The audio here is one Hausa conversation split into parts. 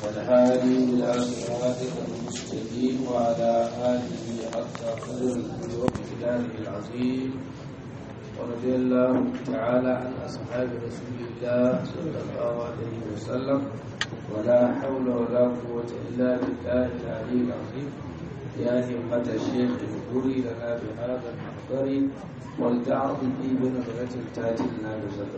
والهادي إلى صراطك المستقيم وعلى آله حق قدره ومقداره العظيم ورضي الله تعالى عن أصحاب رسول الله صلى الله عليه وسلم ولا حول ولا قوة إلا بالله العلي العظيم يا همة الشيخ اذكري لنا بهذا المحضر ولتعرض في بنظرة تاتي لنا بزبر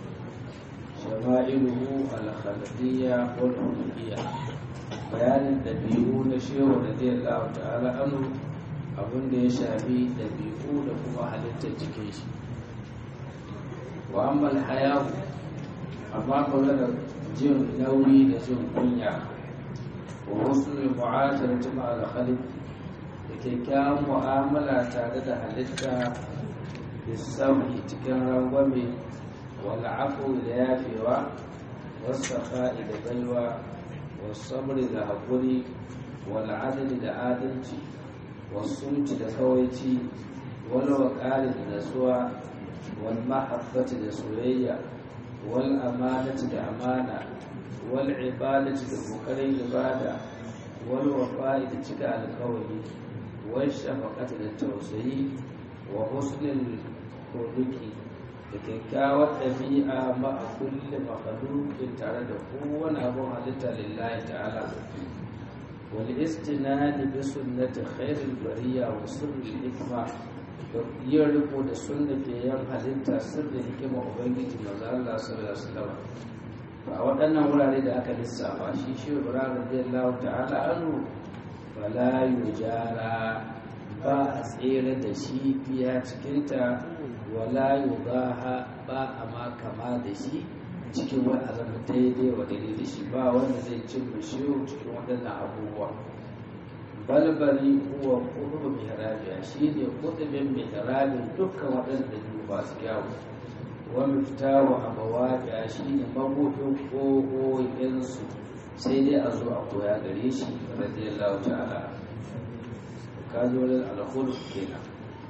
شمائله الخلقية والخلقية بيان الدبيعو نشير رضي الله تعالى عنه abin da ya shafi ɗabi'u da kuma halittar jikin shi wa ammal hayahu amma kula da jin nauyi da jin kunya wa husnul mu'asharati ma'al khaliq da kyakkyawan mu'amala tare da halitta bisawi cikin rangwame wal afu da yafewa wasu da baiwa wasu sabri da haƙuri wal adali da adalci wasu da kawaici wal waƙari da nasuwa wal mahabbati da soyayya wal amanati da amana wal ibadati da kokarin ibada wal wafa'i da cika alkawari wal shafaqati da tausayi wa husnul khuluqi da kyakkyawar ɗabi'a ma a kulle makhluqin tare da kowane abun halitta lillahi ta'ala wal istinadi bi sunnati khairil bariya wa sirril hikma da yin riko da sunna ke yan halitta sirrin hikima ubangiji manzo Allah sallallahu alaihi wasallam a waɗannan wurare da aka lissafa shi shi ibrahim radiyallahu ta'ala anhu fala yujara ba a tsere da shi fiya cikinta wala yugaha ba a ma kama da shi cikin wani azama daidai wa daidai da shi ba wanda zai cin bishiyu cikin waɗannan abubuwa balbari huwa kudu mihrabiya shi ne kudubin mihrabin dukkan waɗanda biyu ba su kyawu wa miftaru abawabiya shi ne mabudin ƙoƙoƙinsu sai dai a zo a koya gare shi radiyallahu ta'ala kazolin alkhulq kenan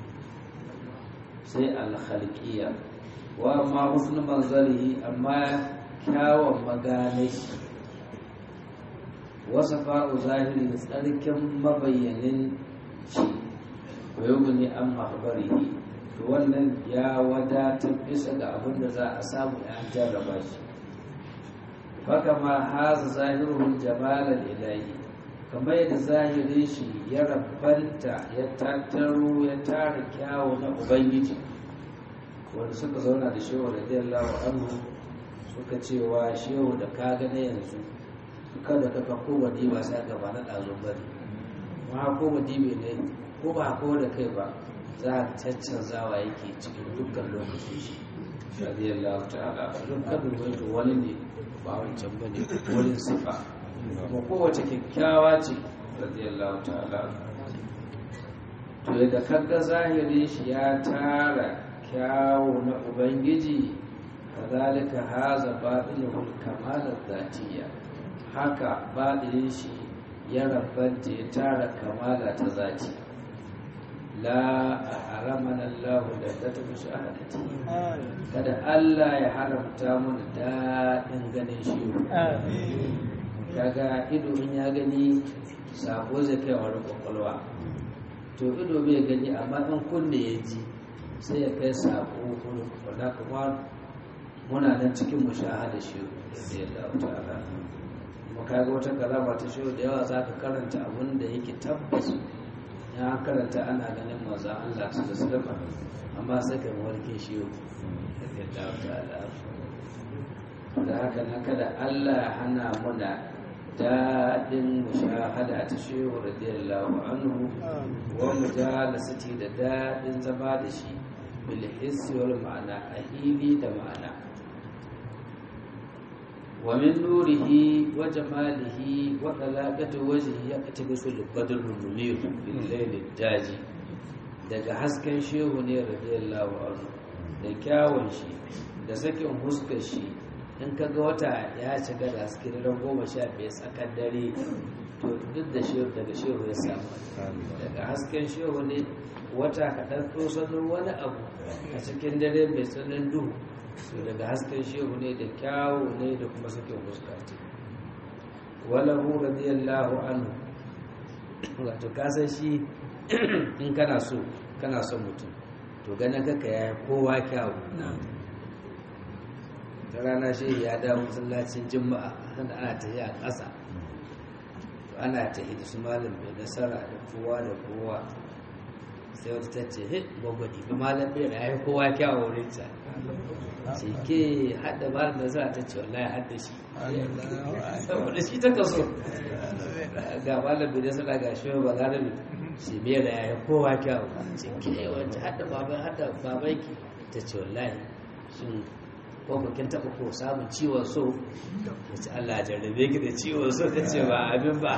sai alkhalqiyya wa amma husnul manzarihi amma kyawun maganai wasa fa'u zahiri tsarkin mabayyanin shi wa yugni an mahbarihi to wannan ya wadatar bisa ga abin da za a samu an jarraba shi fakama haza zahiruhul jamalar ilahi kamar yadda zahirin shi ya rabanta ya tattaro ya tara kyawu na ubangiji wanda suka zauna da shehu radiyallahu anhu suka cewa shehu da ka na yanzu kada ka ka ko wadi ba sai gaba na ɗazun bari ma ko wadi bai ne ko ba ko da kai ba za a caccanzawa yake cikin dukkan lokaci shi radiyallahu ta'ala dukkan ruwaito wani ne ba wancan bane wurin sifa kuma kowace kyakkyawa ce radiyallahu ta'ala to yadda kaga zahirin shi ya tara kyawu na ubangiji kazalika haza baɗinul kamalar zatiya haka baɗinin shi ya rabanta ya tara kamala ta zati la a haramana Allah da ta tafi shahadati kada Allah ya haramta mana daɗin ganin shi kaga ido in ya gani sako zai kai wani kwakwalwa to ido bai gani amma in kunne ya ji sai ya kai sako kuma wadda kuma muna nan cikin mushahada shi da yadda ta'ala kuma kaga wata karama ta shi da yawa za ka karanta abin da yake tabbas ya karanta ana ganin maza Allah su da sadafa amma sai ka mawarkin shi da yadda ta'ala da haka na kada Allah hana muna daɗin mushahada ta shehu radiyallahu anhu wa mujalasati da daɗin zama da shi bil hissi wal ma'ana a hili da ma'ana wa min nurihi wa jamalihi wa dalaqati wajhihi yaqtabisu al-badrul munir bil layl daji daga hasken shehu ne radiyallahu anhu da kyawun shi da sakin huskar shi in ka ga wata ya shiga da haske ran goma sha biyar tsakar dare to duk da shehu daga shehu ya samu daga hasken shehu ne wata kaɗan tosanin wani abu a cikin dare mai tsananin duhu to daga hasken shehu ne da kyawu ne da kuma sakin fuska walahu radiyallahu anhu wato kasan shi in kana so kana son mutum to ganin kaka ya kowa kyawu ta rana shi ya dawo masallacin juma'a sanda ana tafiya a ƙasa ana tafi da su malam mai nasara da kowa da kowa sai wata ta ce hit gwagwadi ba malam bai ya yi kowa kyawu wurin ta ce ke hada malam da nasara ta ce wallahi hada shi saboda shi ta kaso ga malam bai nasara ga shi ba galibi shi bai da ya yi kowa kyawu ce ke wacce hada baban hada babanki ta ce wallahi shin ko kin taɓa ko samun ciwon so ta ce Allah jarrabe ki da ciwon so ta ce ba abin ba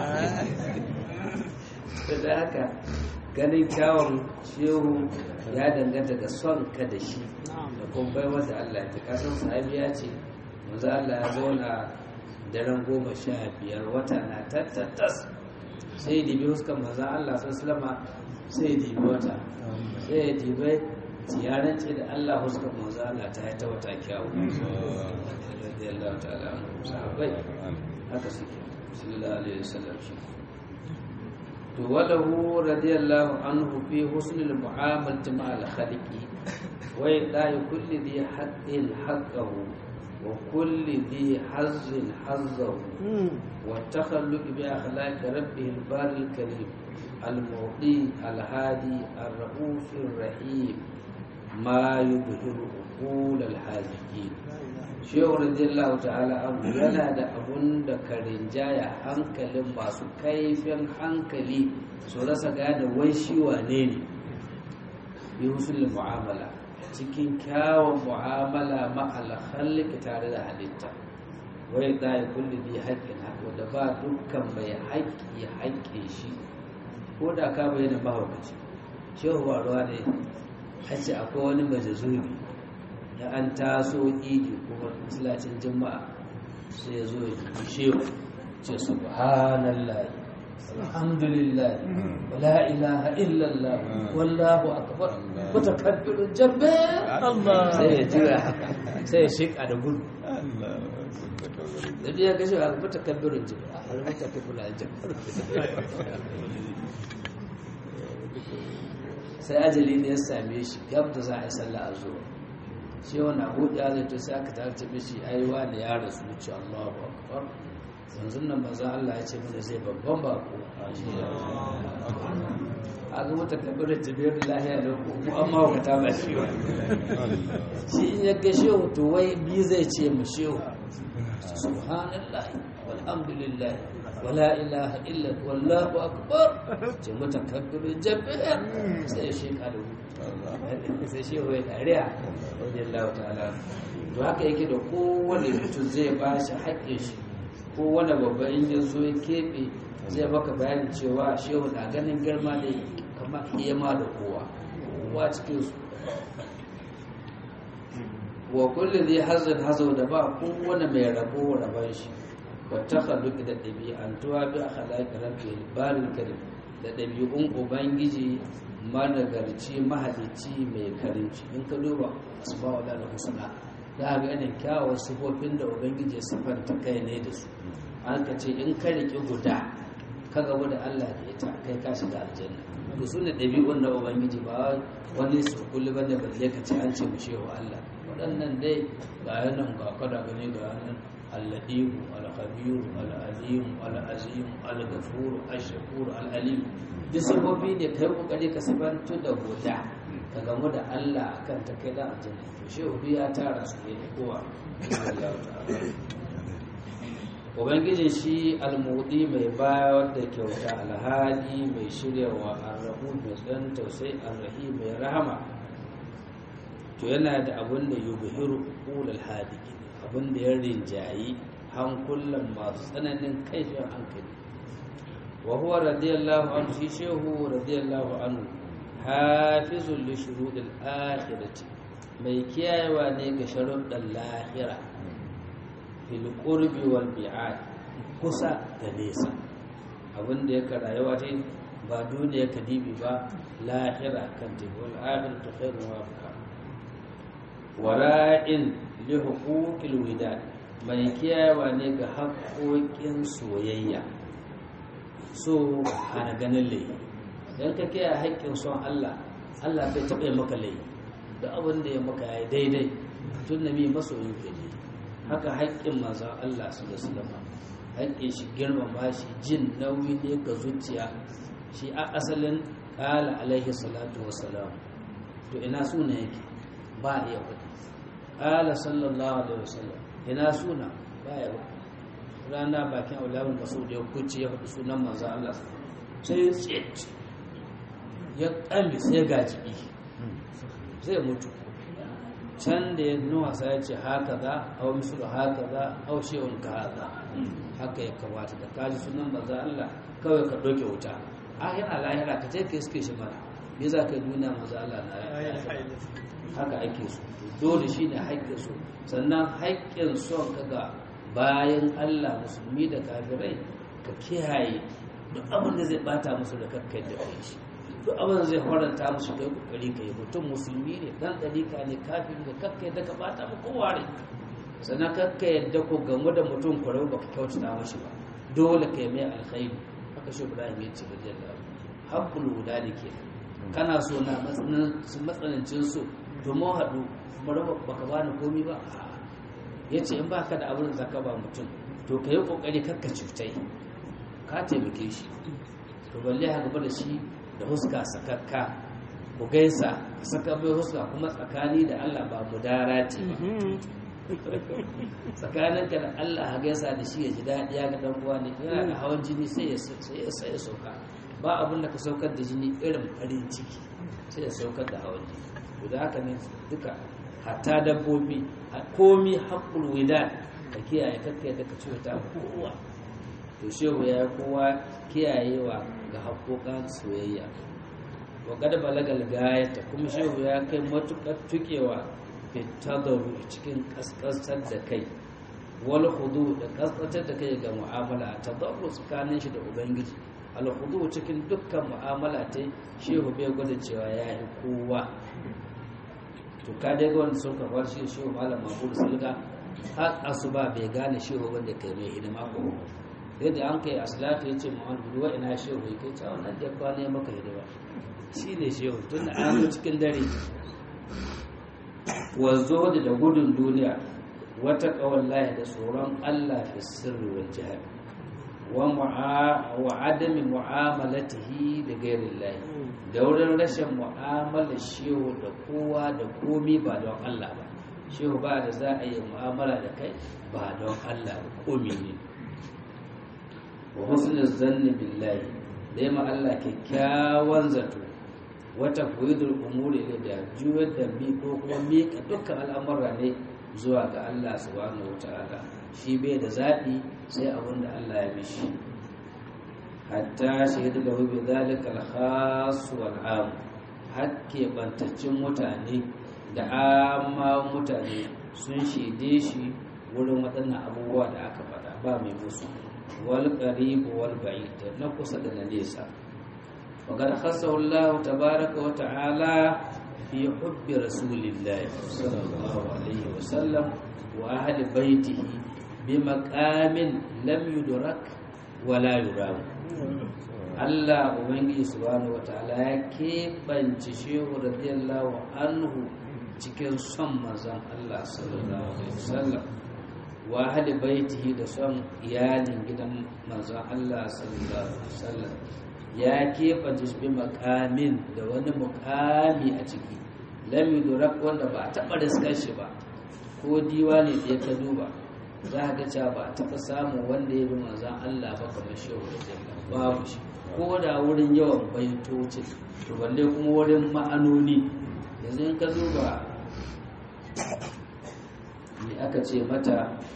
da haka ganin kyawun shehu ya danganta ga son ka da shi da kuma bai wata Allah ta kasan sahabi ya ce manzo Allah ya zauna daren goma sha biyar wata na tattatas sai ya dibi huskan manzo Allah sallama sai ya dibi wata sai ya dibi ziyarar ce da Allah huska manzo Allah ta yi ta wata kyawu radiyallahu ta'ala anhu sahabbai haka suke sallallahu alaihi wasallam shi to walahu radiyallahu anhu fi husnil mu'amalati ma'al khaliqi wa yada'i kulli dhi haqqin haqqahu wa kulli dhi hazzin hazzahu wa takhalluq bi akhlaqi rabbih al-bari al-karim al-mu'ti al-hadi ar-rauf ar-rahim ma yubhiru uqul al-haziqin shehu radiyallahu ta'ala abu yana da abun da karinjaya hankalin masu kaifin hankali su rasa gane wai shi wane ne bi husul mu'amala cikin kyawun mu'amala ma'al khalqi tare da halitta wai da ya kulli bi haƙƙin haƙƙo da ba dukkan mai haƙƙi haƙƙe shi ko da ka bayyana mahaukaci shehu ba ruwa ne a ce akwai wani majazubi da an taso idi kuma masallacin juma'a sai ya zo ya ji shehu ce subhanallah alhamdulillah wala ilaha illallah wallahu akbar mutakabbirun jabbar Allah sai ya jira haka sai ya shika da gudu da ya ga shi a mutakabbirun jabbar al mutakabbirun jabbar sai ajali ne ya same shi gab da za a yi sallah a zuwa shi wani abu da zai to sai aka tarce mishi ai wani ya rasu ce Allahu akbar yanzu nan manzo Allah ya ce mana zai babban bako a ga mata kabirar jibir lahiya da mu amma ka ta ba shi wa shi in ya ga shehu to wai bi zai ce mu shehu subhanallah walhamdulillah wala ilaha illa wallahu akbar ce mutakabbirin jabbar sai ya sheka da sai shi ya dariya radiyallahu ta'ala to haka yake da kowane mutum zai ba shi haƙƙin shi kowane babba in ya zo ya keɓe zai maka bayanin cewa shehu na ganin girma da kama iya ma da kowa kowa cikin su wa kulli zai hazin hazau da ba kowane mai rabo rabon shi والتخلق da ɗabi'antuwa bi akhlaqi rabbil baril karim da ɗabi'un ubangiji managarci mahalicci mai karimci in ka duba asma'ul da husna za ga irin kyawun sifofin da ubangiji ya sifanta kai ne da su an ka ce in ka riƙi guda ka gabu da Allah da ita kai ka shiga aljanna to su ne ɗabi'un na ubangiji ba wani su kulli ba da balle ka ce an ce mu shewa Allah waɗannan dai ga yanan ga kada gani ga yanan اللئيم الخبير العليم العظيم الغفور الشكور العليم duk sifofi ne kai kokari ka sifantu da guda ka gamu da Allah akan ta kai da aljanna to shi ubi ya tara su ne kowa ubangijin shi almudi mai bayar da kyauta alhadi mai shiryawa arrahu mai tsan tausayi arrahi mai rahama to yana da abun da yubhiru ulul hadiki abin da ya rinjayi hankulan masu tsananin kaifin hankali wa huwa radiyallahu anhu shi shehu radiyallahu anhu hafizul li shurudil akhirati mai kiyayewa ne ga sharuɗan lahira fil qurbi wal bi'ad kusa da nesa abin da yake rayuwa ta ba duniya kadibi ba lahira kan tibul akhiratu khairun wa abqa wara'in li huquqil widad mai kiyayewa ne ga haƙoƙin soyayya so hana ganin laifi don ka kiyaye haƙƙin son Allah Allah bai taɓa maka laifi da abin da ya maka ya daidai tun nabi masoyin ka ne haka haƙƙin manzon Allah su da sulama haƙƙin shi girmama shi jin nauyi ne ga zuciya shi a asalin ƙala alaihi salatu wassalam to ina suna yake ba iya faɗi ƙala sallallahu alaihi wasallam ina suna ba ya faɗi rana bakin aulawun masu da ya kuce ya faɗi sunan manzon Allah sai ya tsit ya ƙambi sai ga jiki zai mutu can da ya nuna sa ya ce haka za a wani su haka za a washe wani ka haka haka ya kamata da kaji sunan maza Allah kawai ka ɗauke wuta a yana lahira ka ce ka iske shi mana me za ka yi duniya maza Allah na haka ake so dole shi ne haƙƙin so sannan haƙƙin son ka ga bayan Allah musulmi da kafirai ka kiyaye duk abin da zai bata musu da kakkai da kai shi duk abin da zai faranta musu kai kokari ka yi mutum musulmi ne dan dalika ne kafin da kakka yadda ka bata mu kowa ne sannan kakka yadda ko gamu da mutum kwarau baka kyautata mashi ba dole ka yi mai alkhairi haka shi ibrahim ya ce bajiyar da haƙƙul guda da ke kana so na matsanancin so domin haɗu mara baka bani komi ba ya ce in baka da abin da zaka ba mutum to ka yi kokari kakka cutai ka taimake shi to balle haka da shi da huska sakakka ku gaisa ka saka mai huska kuma tsakani da Allah ba mu darati tsakaninka da Allah ha gaisa da shi ya ji daɗi ya ga dan uwa ne yana da hawan jini sai ya sai ya sai ya sauka ba abin da ka saukar da jini irin farin ciki sai ya saukar da hawan jini to da haka ne duka hatta dabbobi komi haqqul widad ka kiyaye kakkai da ka ciwata kowa to shehu ya kowa kiyayewa ga haƙoƙan soyayya wa kada balagal gayata kuma shehu ya kai matuƙar tukewa fitadaru cikin ƙasƙasar da kai wal hudu da ƙasƙasar da kai ga mu'amala tadarru tsakanin shi da ubangiji al hudu cikin dukkan mu'amala ta shehu bai gwada cewa ya yi kowa to ka dai ga wanda sun kafar shi shehu malam mahmud sulga har asuba bai gane shehu wanda kai mai hidima ko yadda an kai asalatu ya ce muhammadu ruwa ina shehu ya kai cewa nan da kwana maka hidima shi ne shehu tun da an cikin dare wazo da da gudun duniya wata kawallahi da tsoron allah fi sirri wal jihar wa adami mu'amalatihi da gairin lahi da wurin rashin mu'amalar shehu da kowa da komi ba don allah ba shehu ba da za a yi mu'amala da kai ba don allah ba komi ne wa husnul zanni billahi dai ma Allah kyakkyawan zato wata fuidul umuri ne da juyar da mi ko kuma miƙa dukkan al'amura ne zuwa ga Allah subhanahu wataala shi bai da zaɓi sai abin da Allah ya mishi hatta shahidu da hu zalika al-khas wal am hakke bantaccen mutane da amma mutane sun shaide shi wurin waɗannan abubuwa da aka faɗa ba mai musu wal qarib wal ba'id na kusa da na nesa wa qad khassahu Allah tabaaraka wa ta'ala fi hubbi rasulillah sallallahu alaihi wa sallam wa ahli baitihi bi maqamin lam yudrak wa la yuram Allah ubangiji subhanahu wa ta'ala ya keɓance shehu radiyallahu anhu cikin son manzon Allah sallallahu alaihi wasallam wa ahli baitihi da son iyalin gidan manzon Allah sallallahu alaihi wasallam ya keɓance shi makamin da wani mukami a ciki lam yudrak wanda ba a taɓa riskar shi ba ko diwani da ya ka duba za ka cewa ba a taɓa samun wanda ya bi manzon Allah ba kamar shehu radiyallahu babu shi ko da wurin yawan baitocin to balle kuma wurin ma'anoni yanzu in ka duba ne aka ce mata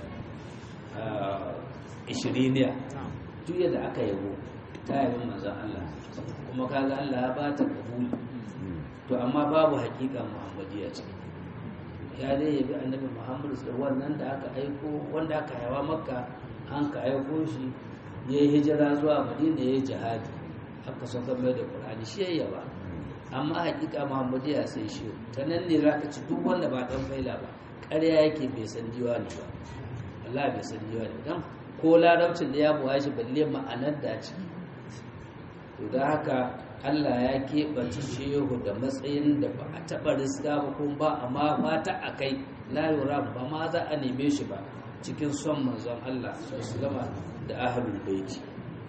ishiriniya duk yadda aka yabo ta yabi manzan Allah kuma kaga Allah ya bata kabuli to amma babu hakika muhammadiyya ce ya dai yabi annabi muhammadu da wannan da aka aiko wanda aka yawa makka an ka aiko shi ya yi hijira zuwa madina ya yi jihadi aka sauka mai da ƙur'ani shi ya yaba amma hakika muhammadiyya sai shi ta nan ne za ka ci duk wanda ba ɗan faila ba ƙarya yake bai san diwani ba Allah bai sani yawa ne dan ko larabcin da ya buwa shi balle ma'anar da ciki to da haka Allah ya keɓance shehu da matsayin da ba a taɓa riska ba kuma ba amma fata a kai layura ba ma za a neme shi ba cikin son manzon Allah sallama da ahlul baiti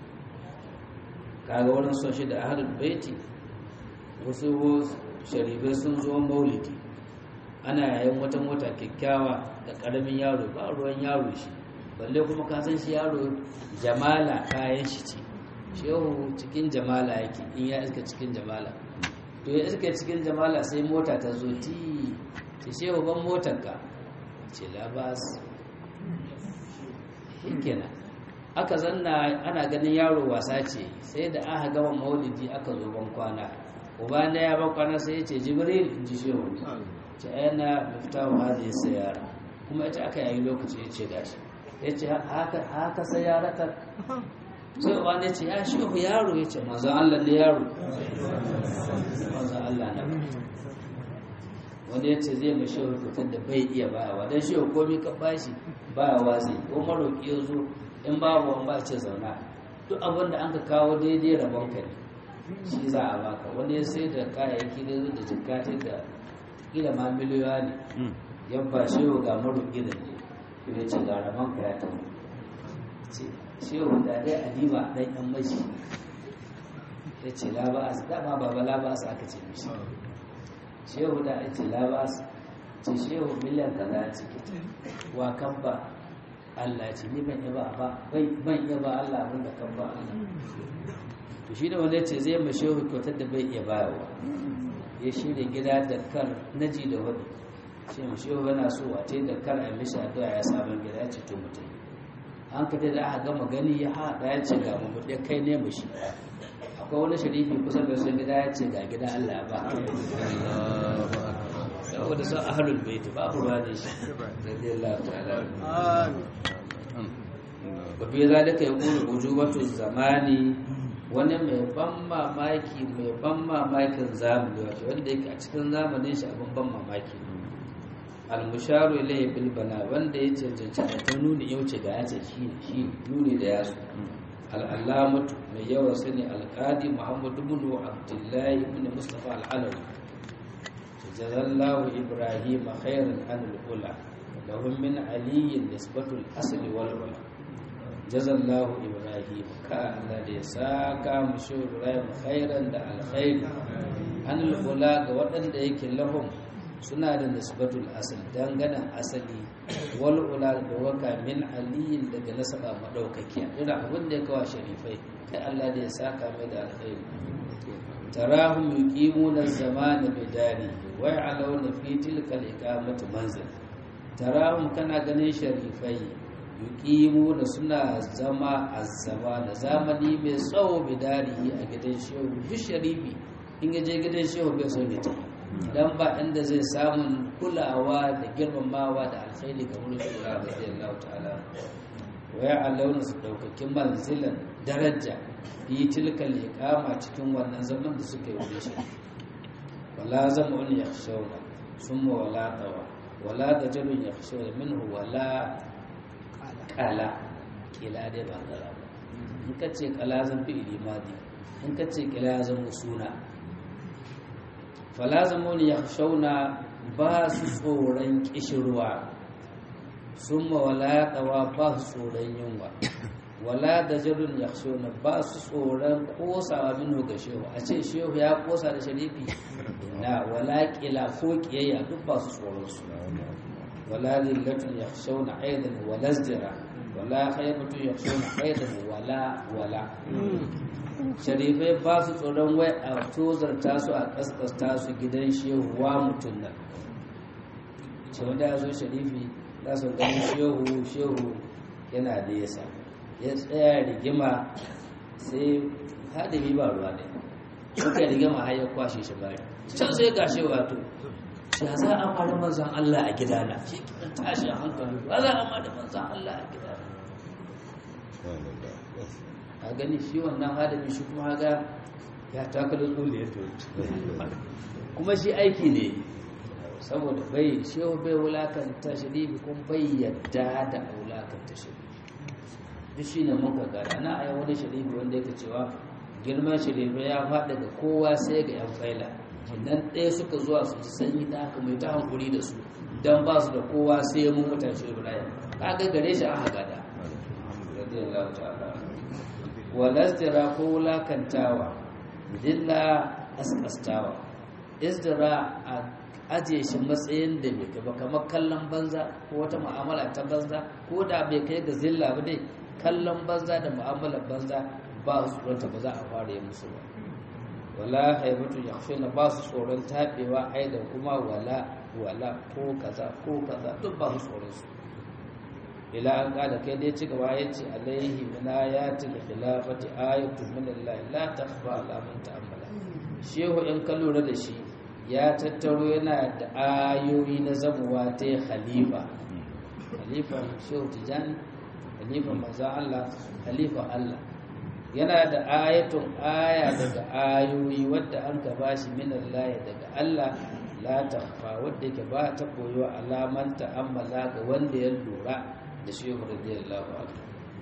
kaga wurin son shi da ahlul baiti wasu sharifai sun zo maulidi ana yayin wata mota kyakkyawa da ƙaramin yaro ba ruwan yaro shi balle kuma ka san shi yaro jamala kayan shi ce shehu cikin jamala yake in ya iska cikin jamala to ya iska cikin jamala sai mota ta zo ti ce shehu ban motarka ce labas kenan aka zanna ana ganin yaro wasa ce sai da aka gama maulidi aka zo ban kwana uba na ya ban kwana sai ya ce jibril in ji shehu ce yana miftahu hadhihi sayara kuma ita aka yayi lokaci ya ce gashi ya ce haka sayaratar sai uba ne ce ya shehu yaro ya ce manzon Allah ne yaro manzon Allah na wanda ya ce zai mai shehu fitar da bai iya bayawa don shehu komi ka bashi bayawa zai ko maroƙi ya zo in babu wani ba ce zauna duk abin da an ka kawo daidai rabon ka ne shi za a baka wani ya sai da kayayyaki da zo da jikati da kila ma miliyoyi ne yan ba shehu ga maroƙi da ne ya ce ga rabon ka ya tafi shehu da dai adima dan yan mashi ya ce labas dama baba labas aka ce mishi shehu da ya ce labas ce shehu miliyan kaza a ciki wa kan ba Allah ce ni ban yaba ba ban yaba Allah abin da kan ba Allah to shi da wanda ce zai ma shehu kyautar da bai iya bayarwa ya shirya gida da kar naji da wani ce ma shehu yana so a ce da kar a mishi addu'a ya sabon gida ya ce to mutum an ka da aka gama gani ya haɗa ya ce ga mu ya kai ne mu shi akwai wani sharifi kusa da sun gida ya ce ga gida Allah ba saboda sun ahlul bait babu ruwa ne shi radiyallahu ta'ala wa fi zalika yaqulu ujubatu zamani wani mai ban mamaki mai ban mamakin zamani wato wanda yake a cikin zamanin shi abin ban mamaki almusharu ilayhi bil bala wanda ya cancanci a ta nuni yau ce ga yace shi shi nuni da yasu al'allamatu mai yawa sani alqadi muhammadu ibn abdullahi ibn mustafa al-alawi jazallahu ibrahim khairan an al-ula lahum min ali nisbatu al-asl wal ula jazallahu ibrahim ka Allah da ya saka mushi ibrahim khairan da alkhair an al-ula ga waɗanda yake lahum suna da nisbatul asali danganan asali wal ula da waka min aliyin daga nasaba madaukakiya ina abin da ya kawo sharifai kai Allah da ya saka mai da alkhairi tarahum yuqimuna zamana bidani wa ya'lawna fi tilka al-iqamati manzil tarahum kana ganin sharifai yuqimuna suna zama azzama da zamani mai tsawo bidarihi a gidan shehu duk sharifi in ya je gidan shehu bai so ya tafi dan ba inda zai samun kulawa da girmamawa da alkhairi ga wurin shugaba radiyallahu ta'ala wa ya allauna su daukakin manzilan daraja yi tilkal iqama cikin wannan zaman da suka yi wurin shi wala zamun yakhshawna summa wala tawa wala dajalun yakhshawna minhu wala qala kila dai ba kala ba in ka ce kala zan fi ilimadi in ka ce kila zan suna falazamuni ya shauna ba su tsoron kishirwa sun wala ɗawa ba su tsoron yunwa wala da jirgin ya shauna ba su tsoron kosawa minu ga shehu a ce shehu ya kosa da sharifi na wala ƙila ko ƙiyayya duk ba su tsoron su wala lillatun ya shauna aidan wala zdira wala khaibatun ya shauna aidan wala wala sharifai ba su tsoron wai a tozarta su a kaskasta su gidan shehuwa mutum nan ce wanda ya zo sharifi za su gani shehu shehu yana da yasa ya tsaya rigima sai hadimi ba ruwa ne suka rigima har ya kwashe shi bari can sai ga shi wato ya za a mara manzan Allah a gidana shi kiran tashin hankali ba za a mara manzan Allah a gidana a gani shi wannan hadami shi kuma ga ya takalo tsole ya kuma shi aiki ne saboda bai shehu bai wulakanta sharifi kuma bai yadda da wulakanta ta sharifi duk shi ne muka gada na a wani sharifi wanda yake cewa girman sharifi ya faɗa ga kowa sai ga yan faila idan ɗaya suka zuwa su ji sanyi da haka mai ta hankuri da su don ba su da kowa sai ya mun mutan shi ibrahim ka ga gare shi aka gada radiyallahu ta'ala walastira ko wulakantawa dilla askastawa isdira a ajiye shi matsayin da bai kai ba kamar kallon banza ko wata mu'amala ta banza ko da bai kai ga zilla ba dai kallon banza da mu'amalar banza ba su tsoronta ba za a fara yi musu ba wala haibatu yakhshuna ba su tsoron tabewa aidan kuma wala wala ko kaza ko kaza duk ba su tsoron su ila an kada kai dai ci gaba yace alaihi min ayatil khilafati ayatu min Allah la takhfa ala man ta'ammala shehu in ka lura da shi ya tattaro yana da ayoyi na zamuwa ta khalifa khalifa shehu tijani khalifa manzon Allah khalifa Allah yana da ayatun aya daga ayoyi wadda an ka bashi min Allah daga Allah la takhfa wadda ke ba ta koyo alaman ta'ammala ga wanda ya lura da shehu radiyallahu anhu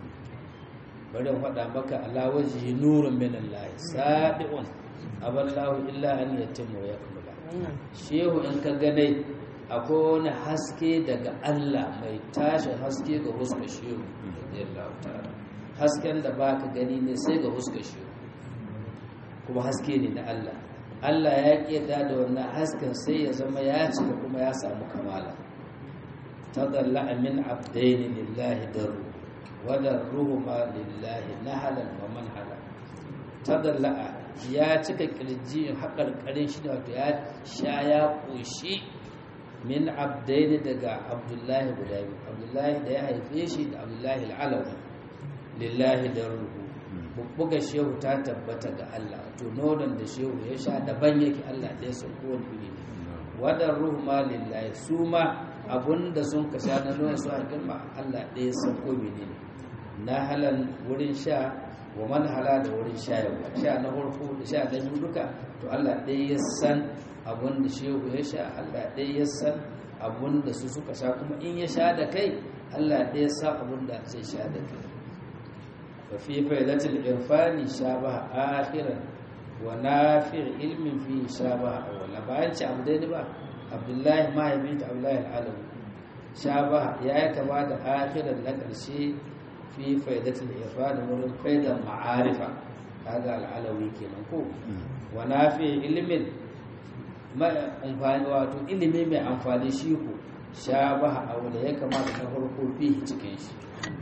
bari in faɗa maka ala wajhi nurun min Allah sadiqun aballahu illa an yatimma wa yakmula shehu in ka ganai akwai wani haske daga Allah mai tashi haske ga huskar shehu radiyallahu ta'ala hasken da baka gani ne sai ga huskar shehu kuma haske ne na Allah Allah ya kiyata da wannan hasken sai ya zama ya cika kuma ya samu kamala tadalla min abdaini lillahi daru wa darruhuma lillahi nahalan wa manhala tadalla ya cika kirji haƙar ƙarin shi wato ya sha ya ƙoshi min abdaini daga abdullahi guda biyu abdullahi da ya haife shi da abdullahi al'alawi lillahi da ruhu bubbuga shehu ta tabbata ga Allah to nonon da shehu ya sha daban yake Allah ɗaya sun kowane iri ne wadar ruhu ma lillahi su ma abunda sun ka sha na nonon su a girma Allah ɗaya sun kowane ne na halan wurin sha wa man hala da wurin shayarwa sha na farko da sha na biyu duka to Allah ɗaya ya san abun da shehu ya sha Allah ɗaya ya san abun da su suka sha kuma in ya sha da kai Allah ɗaya ya san abun da zai sha da kai wa fi faidatul irfani shabaha akhiran wa nafi' ilmin fi shabaha awwala bayan ci abu dai ba Abdullahi mahaifi da Abdullahi al-Alawi shabaha ya kama da akhiran na ƙarshe fi faidatul irfan wurin faidar ma'arifa kaga al'alawi kenan ko wa nafi ilmin mai amfani wato ilimi mai amfani shi ku shabaha abu da ya kamata na farko fi cikin shi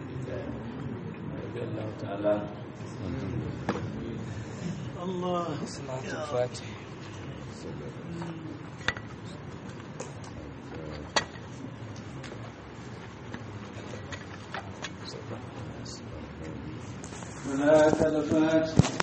Allah salatul fatih هناك الفاتح